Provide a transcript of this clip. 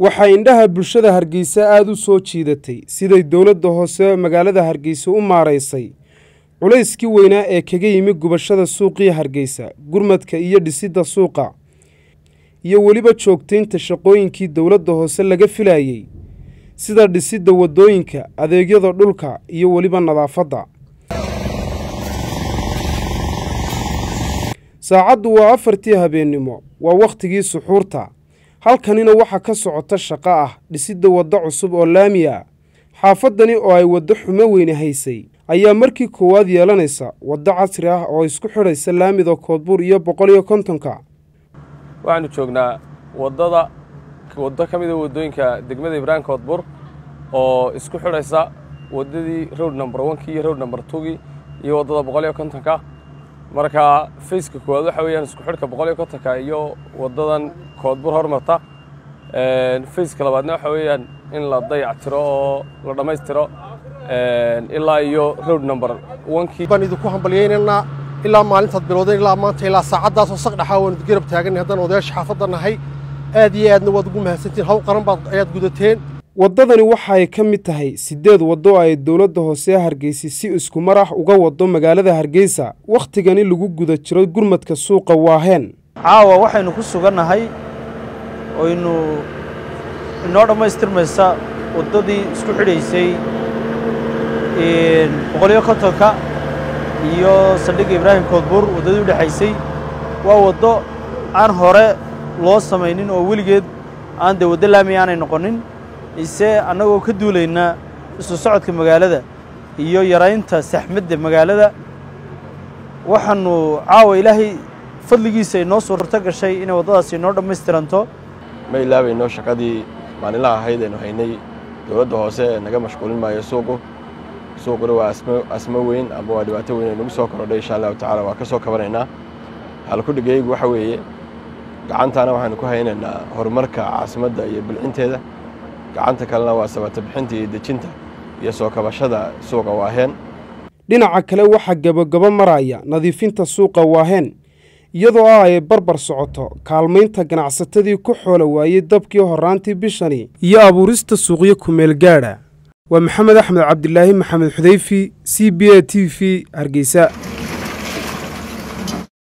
waxaa indhaha bulshada hargeysa aada u soo jiidatay siday dowladda hoose magaalada hargeysa u maaraysay culayskii weynaa ee kaga yimi gubashada suuqii hargeysa gurmadka iyo dhisidda suuqa iyo weliba joogtaynta shaqooyinkii dowladda hoose laga filayey sida dhisidda waddooyinka adeegyada dhulka iyo weliba nadaafadda saacaddu waa afartii habeennimo waa wakhtigii suxuurta halkanina waxaa ka socota shaqo ah dhisidda waddo cusub oo laami ah xaafaddani oo ay waddo xumo weyne haysay ayaa markii koowaad yeelanaysa waddo casri ah oo isku xidhaysa laamida koodbuur iyo boqol iyo kontonka waxaanu joognaa waddada waddo ka mida waddooyinka degmada ibraahim koodbuur oo isku xidhaysa waddadii road number onkii iyo road number twogii iyo waddada boqol iyo kontonka marka fayska koowaad waxa weeyaan isku xidhka boqol iyo kontonka iyo waddadan koodbuur hormarta fayska labaadna waxa weeyaan in la dayactiro oo la dhammaystiro ilaa iyo road number onkii baan idinku hambalyaynaynaa ilaa maalintaad bilowdeen ilaa maanta ilaa saacaddaasoo saqdhaxaa waan idin garab taaganay haddaan odayaasha xaafadda nahay aad iyo aadna waad ugu mahadsantiin hawl qaran baad ayaad gudateen waddadani waxa ay ka mid tahay siddeed waddo ay dowladda hoose hargeysa si isku mar ah uga waddo magaalada hargeysa wakhtigani lagu guda jiro gurmadka suuqa waaheen caawa waxaynu ku sugannahay oynu inoo dhammaystirmaysa waddadii isku xidhaysay boqoliyo kontonka iyo saldhigga ibraahim koodbuur waddadii u dhexaysay waa waddo aan hore loo samaynin oo weligeed aan dee waddo laami aanay noqonin ise annagoo ka duulayna isu socodka magaalada iyo yaraynta saxmadda magaalada waxaannu caawa ilaahay fadligiisa inoo suurto gashay inay waddadaasi inoo dhammaystiranto ma ilaabayno shaqadii maalinlaha ahayd aynu haynay dowladda hoose ee naga mashquulin maayo suuqu suuquna waa asmo weyn ama waa dhibaato weyn ay nagu soo korodhay insha allahu tacala waa ka soo kabanaynaa halkudhigaygu waxa weeye gacantaana waxaanu ku haynaynaa horumarka caasimadda iyo bilcinteeda gacanta kalena waa sabata bixinta iyo dejinta iyo soo kabashada suuqa waaheen dhinaca kale waxaa gebagabo maraya nadiifinta suuqa waaheen iyadoo ah ay barbar socoto kaalmaynta ganacsatadii ku xoola waayey dabkii horraantii bishani iyo abuurista suuqyo kumeel gaadha waa maxamed axmed cabdilaahi maxamed xudayfi c b a t v hargeysa